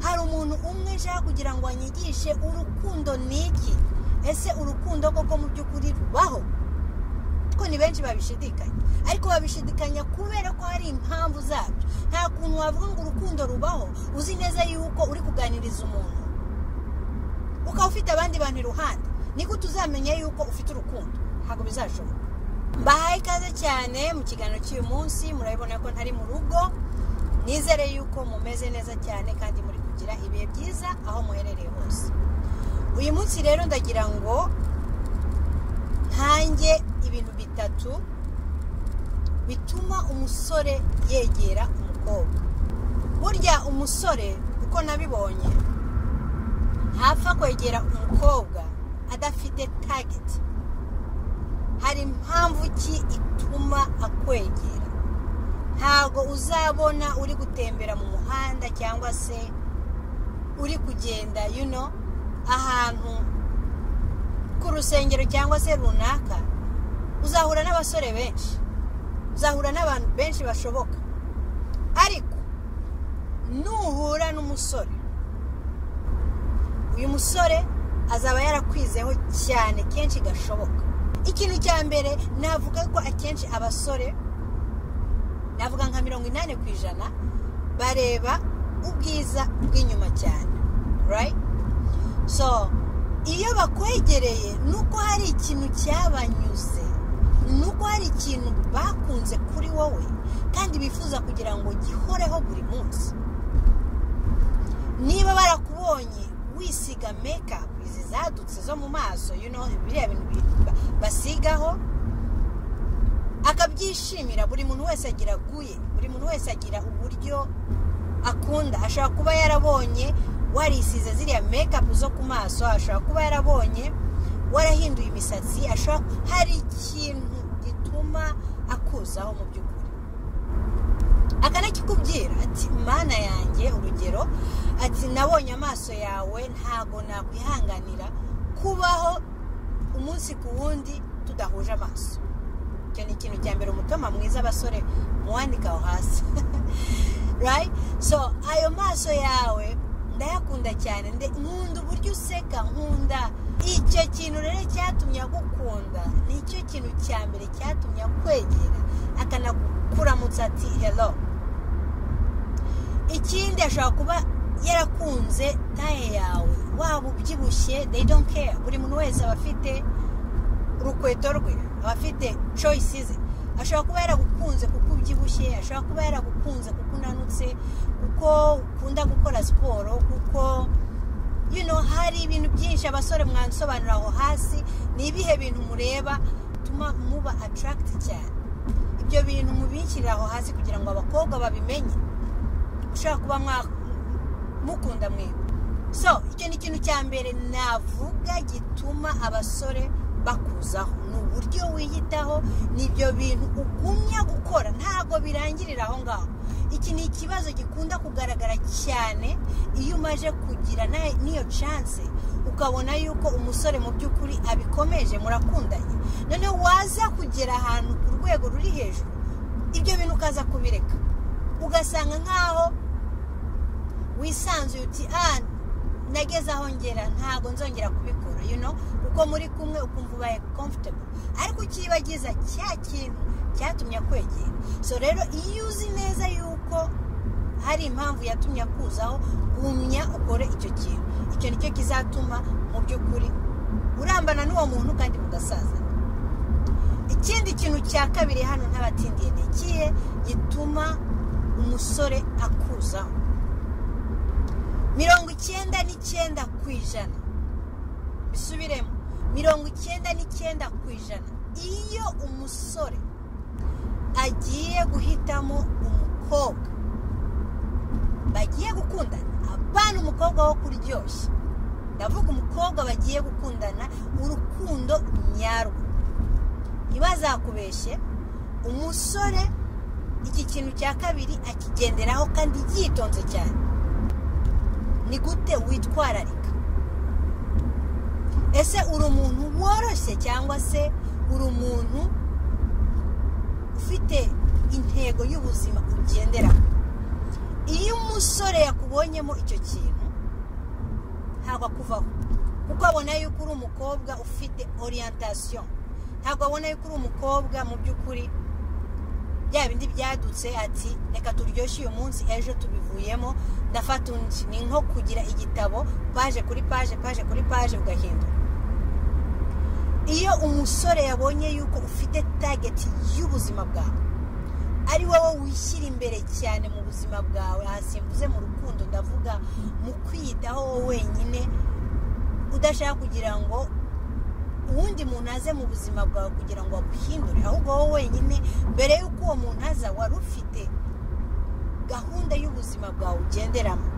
hari umuntu umwe ushaka kugira ngo anyigishe urukundo ni iki ese urukundo koko mu by'ukuri rubaho ko ni benshi babishidikanya ariko babishidikanya kubera ko hari impamvu zabyo nta kuntu wavuga ngo urukundo rubaho uzi neza yuko uri kuganiriza umuntu ukaba ufite abandi bantu iruhande nigute uzamenya yuko ufite urukundo ntabwo bizashoboka mbahaye ikaze cyane mu kiganiro cy'uyu munsi murabibona ko ntari mu rugo nizere yuko mumeze neza cyane kandi muri kugira ibihe byiza aho muherereye hose uyu munsi rero ndagira ngo ntange ibintu bitatu bituma umusore yegera umukobwa burya umusore uko nabibonye ntapfa kwegera umukobwa adafite tageti hari impamvu ki ituma akwegera ntabwo uzabona uri gutembera mu muhanda cyangwa se uri kugenda you know, ahantu ku rusengero cyangwa se runaka uzahura n'abasore benshi uzahura n'abantu benshi bashoboka ariko nuhura n'umusore uyu musore azaba yarakwizeho cyane kenshi gashoboka ikintu cya mbere navuga ko akenshi abasore navuga nka mirongo inani ku ijana bareba ubwiza bw'inyuma cyane right so iyo bakwegereye nuko hari ikintu cyabanyuze nuko hari ikintu bakunze kuri wowe kandi bifuza kugira ngo gihoreho buri munsi niba barakubonye wisiga mekapu izi zadutse zo mu maso you know, biriya bintu bi- basigaho akabyishimira buri muntu wese agira guye buri muntu wese agira uburyo akunda ashobora kuba yarabonye warisize ziriya mekapu zo ku maso ashobora kuba yarabonye warahinduye imisatsi ashobora hari ikintu gituma akuzaho mu by'ukuri akanakikubwira ati mana yanjye urugero ati nabonye amaso yawe ntabwo nakwihanganira kubaho umunsi ku wundi tudahuje amaso icyo ni ikintu cya mbere umutima mwiza abasore muwandika aho hasi right so ayo maso yawe ndayakunda cyane nde- nkunda uburyo useka nkunda icyo kintu rero cyatumye agukunda ni cyo kintu cya mbere cyatumye akwegera akanakuramutsa ati hello ikindi ashobora kuba yarakunze taye yawe waba ubyibushye they don't care buri muntu wese aba afite urukweto rwe aba afite choice ze ashobora kuba yaragukunze kuko ubyibushye ashobora kuba yaragukunze kuko unanutse kuko ukunda gukora siporo kuko you know, hari ibintu byinshi abasore mwansobanura aho hasi ni ibihe bintu mureba bituma muba attract cyane ibyo bintu mubikirira aho hasi kugira ngo abakobwa babimenye ushobora kuba mwa- mukunda mwebwe so icyo ni ikintu cya mbere navuga gituma abasore bakuzaho ni uburyo wiyitaho ni ibyo bintu ugumya gukora ntabwo birangirira aho ngaho iki ni ikibazo gikunda kugaragara cyane iyo umaze kugira na- n'iyo chance ukabona yuko umusore mu by'ukuri abikomeje murakundanye noneho waza kugera ahantu ku rwego ruri hejuru ibyo bintu ukaza kubireka ugasanga nk'aho wisanzuye uti ah nageze aho ngera ntabwo nzongera kubikora you know uko muri kumwe ukumva ubaye comfortable ariko ukiyibagiza cya kintu cyatumye akwegera so rero iyo uzi neza yuko hari impamvu yatumye akuzaho gumya ukore icyo kintu icyo nicyo kizatuma mu by'ukuri urambana n'uwo muntu kandi mugasaza ikindi kintu cya kabiri hano ntabatindiye ni ikihe gituma umusore akuzaho mirongo icyenda n'icyenda ku ijana bisubiremo mirongo icyenda n'icyenda ku ijana iyo umusore agiye guhitamo umukobwa bagiye gukundana abana umukobwa wo kuryoshya ndavuga umukobwa bagiye gukundana urukundo nyarwo ntibazakubeshye umusore iki kintu cya kabiri akigenderaho kandi yitonze cyane ni gute witwararika ese uri umuntu woroshye cyangwa se uri umuntu ufite intego y'ubuzima ugenderaho iyo umusore yakubonyemo icyo kintu ntabwo akuvaho kuko abona yuko uri umukobwa ufite oriyantation ntabwo abona yuko uri umukobwa mu by'ukuri bya bindi byadutse ati reka turyoshye uyu munsi ejo tubivuyemo ndafata undi ni nko kugira igitabo paje kuri paje paje kuri paje ugahindura iyo umusore yabonye yuko ufite tageti y'ubuzima bwawe ari wowe wishyira imbere cyane mu buzima bwawe hasimbuze mu rukundo ndavuga mu kwiyitaho wowe wenyine udashaka kugira ngo uwundi muntu aze mu buzima bwawe kugira ngo aguhindure ahubwo wowe wenyine mbere y'uko uwo muntu aza wari ufite gahunda y'ubuzima bwawe ugenderamo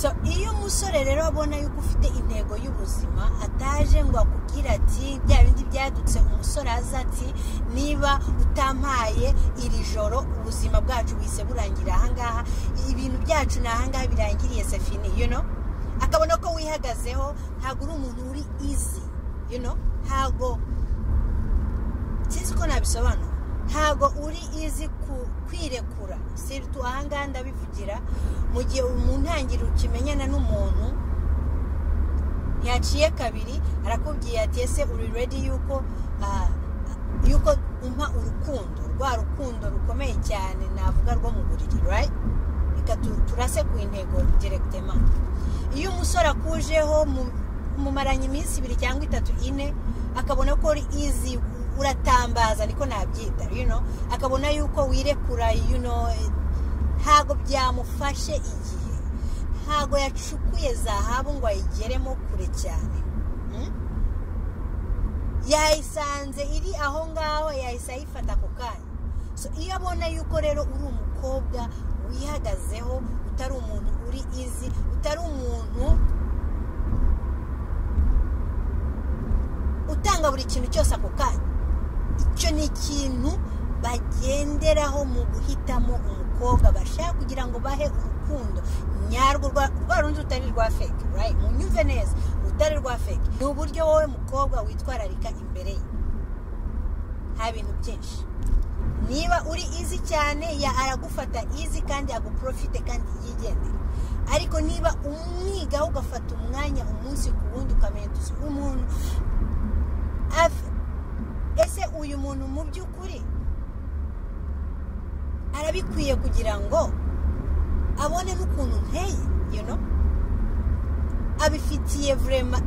so iyo umusore rero abona yuko ufite intego y'ubuzima ataje ngo akubwire ati bya bindi byadutse umusore aza ati niba utampaye iri joro ubuzima bwacu buhise burangira ahangaha ibintu byacu ni ahangaha birangiriye sefini you know akabona ko wihagazeho ntabwo uri umuntu uri izi you know ntabwo sinzi ko nabisobanura ntabwo uri izi kwirekura siritu ahangaha ndabivugira mu gihe mu ntangiriro ukimenyana n'umuntu yaciye kabiri arakubwiye ati ese uri redi yuko yuko umpa urukundo rwa rukundo rukomeye cyane navuga rwo mu buriri right reka turase ku intego direkitema iyo umusore akujeho mumaranye iminsi ibiri cyangwa itatu ine akabona ko uri izi uratambaza niko nabyita yuno akabona yuko wirekura yuno ntabwo byamufashe igihe ntabwo yacukuye zahabu ngo ayigeremo kure cyane yayisanze iri aho ngaho yahise ayifata ako kanya iyo abona yuko rero uri umukobwa wihagazeho utari umuntu uri izi utari umuntu utanga buri kintu cyose ako kanya icyo ni ikintu bagenderaho mu guhitamo umukobwa bashaka kugira ngo bahe urukundo nyarwo rwa rundi rutari rwa feke mu nyumve neza urutari rwa feke ni uburyo wowe mukobwa witwararika imbere ye nta bintu byinshi niba uri izi cyane ya aragufata izi kandi aguprofite kandi yigendera ariko niba umwigaho ugafata umwanya umunsi ku wundi ukamenya umuntu ese uyu muntu mu by'ukuri arabikwiye kugira ngo abone n'ukuntu nteye abifitiye vurema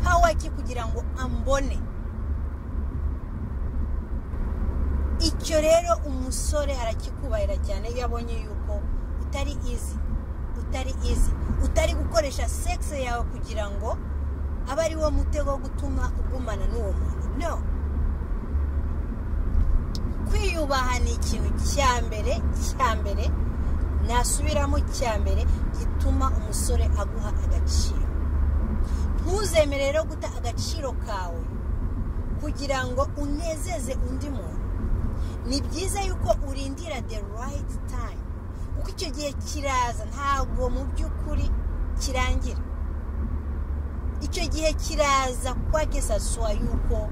pawaki kugira ngo ambone icyo rero umusore arakikubahira cyane iyo abonye yuko utari izi utari izi utari gukoresha sekisi yawe kugira ngo aba ari wo mutego wo gutuma ugumana n'uwo muntu no kwiyubaha ni ikintu cya mbere cya mbere nasubiramo cya mbere gituma umusore aguha agaciro ntuzemere rero guta agaciro kawe kugira ngo unezeze undi muntu ni byiza yuko urindira the right time kuko icyo gihe kiraza ntabwo mu by'ukuri kirangira icyo gihe kiraza kwake saswa yuko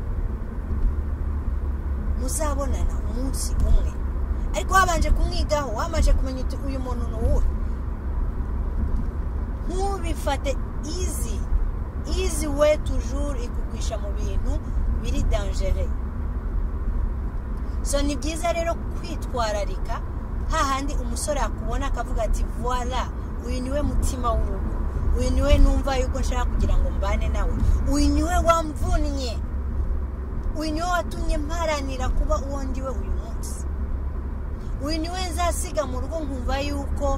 muzabonana umunsi umwe ariko wabanje kumwigaho wabanje kumenya uti uyu muntu ni uwuhe ntubifate izi izi we tujuru ikugwisha mu bintu biri danjere so ni byiza rero kwitwararika hahandi umusore akubona akavuga ati vuwara uyu ni we mutima w'urugo uyu niwe numva yuko nshaka kugira ngo mbane nawe uyu niwe wamvunnye uyu niwe watumye mparanira kuba uwo ndiwe uyu munsi uyu niwe nzasiga mu rugo nkumva yuko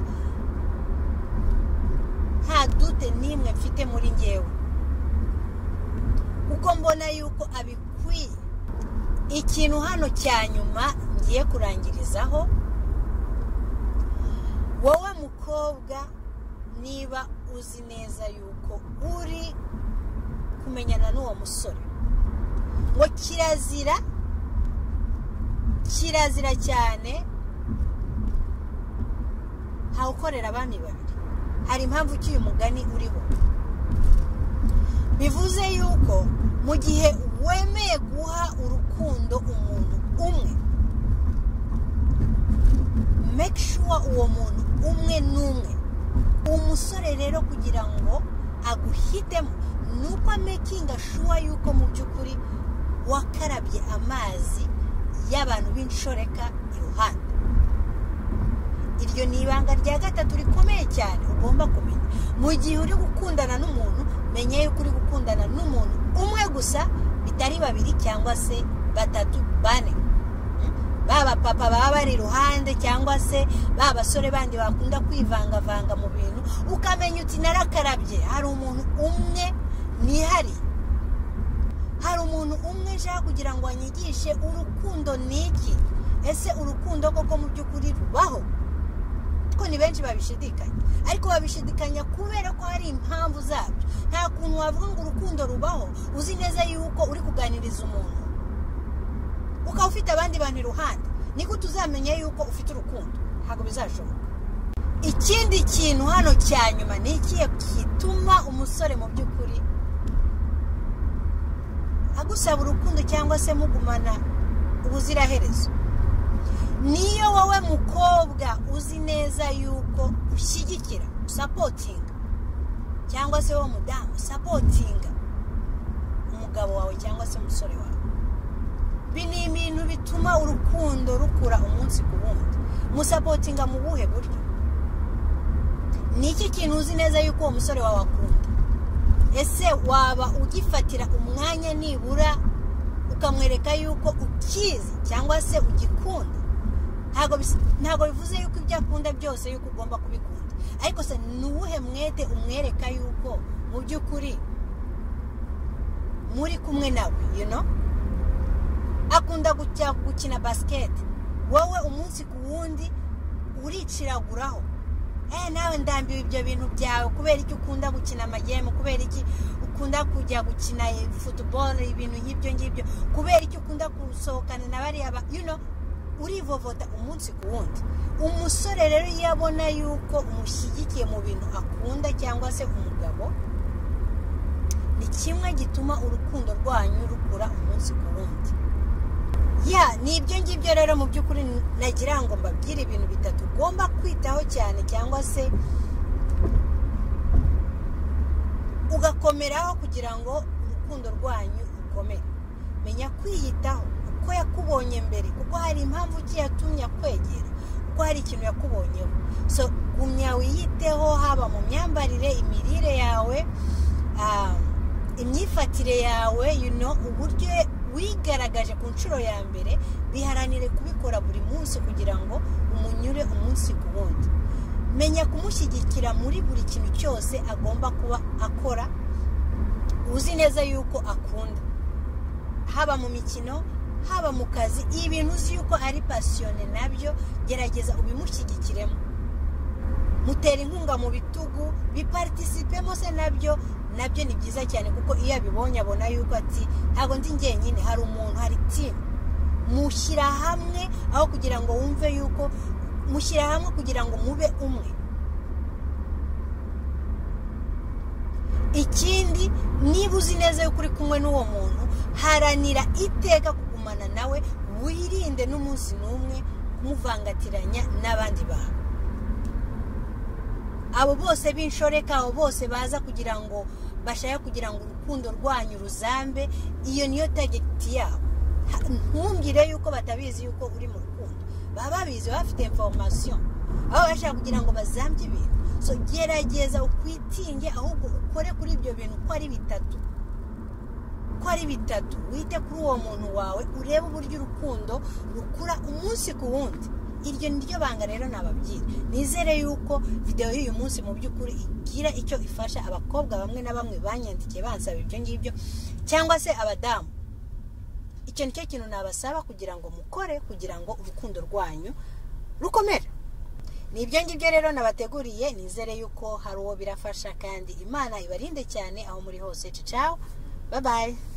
nta dute n'imwe mfite muri ngewe kuko mbona yuko abikwiye ikintu hano cya nyuma ngiye kurangirizaho wowe mukobwa niba uzi neza yuko uri kumenyana n'uwo musore ngo kirazira kirazira cyane hawukorera abami babiri hari impamvu ki uyu mugani uriho bivuze yuko mu gihe wemeye guha urukundo umuntu umwe make sure uwo muntu umwe n'umwe umusore rero kugira ngo aguhitemo ni uko amekinga shuwa yuko mu by'ukuri wakarabye amazi y'abantu b'inshoreka iruhande iryo ni ibanga rya gatatu rikomeye cyane ugomba kumenya mu gihe uri gukundana n'umuntu menya yuko uri gukundana n'umuntu umwe gusa bitari babiri cyangwa se batatu bane baba papa baba bari iruhande cyangwa se ba basore bandi bakunda kwivangavanga mu bintu ukamenya uti narakarabye hari umuntu umwe nihari hari umuntu umwe ushaka kugira ngo anyigishe urukundo ni iki ese urukundo koko mu by'ukuri rubaho ko ni benshi babishidikanya ariko babishidikanya kubera ko hari impamvu zabyo nta kuntu wavuga ngo urukundo rubaho uzi neza yuko uri kuganiriza umuntu ukaba ufite abandi bantu iruhande niko tuzamenya yuko ufite urukundo ntabwo bizashoboka ikindi kintu hano cya nyuma ni ikihe gituma umusore mu by'ukuri agusaba urukundo cyangwa se mugumana ubuziraherezo niyo wowe mukobwa uzi neza yuko ushyigikira usapotinga cyangwa se wowe mudamu usapotinga umugabo wawe cyangwa se umusore wawe ibi ni ibintu bituma urukundo rukura umunsi ku wundi musapotinga mu buhe buryo ni iki kintu uzi neza yuko uwo musore wawe akunda ese waba ugifatira umwanya nibura ukamwereka yuko ukizi cyangwa se ugikunda ntabwo bivuze yuko ibyo akunda byose yuko ugomba kubikunda ariko se ni uwuhe mwete umwereka yuko mu by'ukuri muri kumwe nawe you know akunda gukina basiketi wowe umunsi ku wundi uriciraguraho eee nawe ndambiwe ibyo bintu byawe kubera iki ukunda gukina amagemu kubera iki ukunda kujya gukina futuboro ibintu nk'ibyo ngibyo kubera iki ukunda gusohokana na bariya yuno urivovota umunsi ku wundi umusore rero iyo abona yuko umushyigikiye mu bintu akunda cyangwa se umugabo ni kimwe gituma urukundo rwanyu rukura umunsi ku wundi ya ni ibyo ngibyo rero mu by'ukuri nagira ngo mbabwire ibintu bitatu ugomba kwitaho cyane cyangwa se ugakomeraho kugira ngo urukundo rwanyu rukomere menya kwiyitaho uko yakubonye mbere kuko hari impamvu ugiye yatumye akwegera kuko hari ikintu yakubonyeho so gumya wiyiteho haba mu myambarire imirire yawe imyifatire yawe uburyo wigaragaje ku nshuro ya mbere biharanire kubikora buri munsi kugira ngo umunyure umunsi ku wundi menya kumushyigikira muri buri kintu cyose agomba kuba akora uzi neza yuko akunda haba mu mikino haba mu kazi ibintu uzi yuko ari pasiyone nabyo gerageza ubimushyigikiremo mutera inkunga mu bitugu biparitisipemo se nabyo nabyo ni byiza cyane kuko iyo abibonye abona yuko ati ntabwo ndi njyenyine hari umuntu hari timu mushyira hamwe aho kugira ngo wumve yuko mushyira hamwe kugira ngo mube umwe ikindi niba uzi neza yuko uri kumwe n'uwo muntu haranira iteka kugumana nawe wirinde n'umunsi n'umwe kumuvangatiranya n'abandi bantu abo bose b'inshoreka abo bose baza kugira ngo bashaka kugira ngo urukundo rwanyu ruzambe iyo niyo tageti yabo ntumbwire yuko batabizi yuko uri mu rukundo baba babizi baba bafite informasiyo aho bashaka kugira ngo bazambye ibintu so gerageza ukwitinge ahubwo ukore kuri ibyo bintu uko ari bitatu uko ari bitatu wite kuri uwo muntu wawe urebe uburyo urukundo rukura umunsi ku wundi iryo ni ryo banga rero nababwira nizere yuko videwo y'uyu munsi mu by'ukuri igira icyo ifasha abakobwa bamwe na bamwe banyandikiye bansaba ibyo ngibyo cyangwa se abadamu icyo nicyo kintu nabasaba kugira ngo mukore kugira ngo urukundo rwanyu rukomere ni ibyo ngibyo rero nabateguriye nizere yuko hari uwo birafasha kandi imana ibarinde cyane aho muri hose cicawo babaye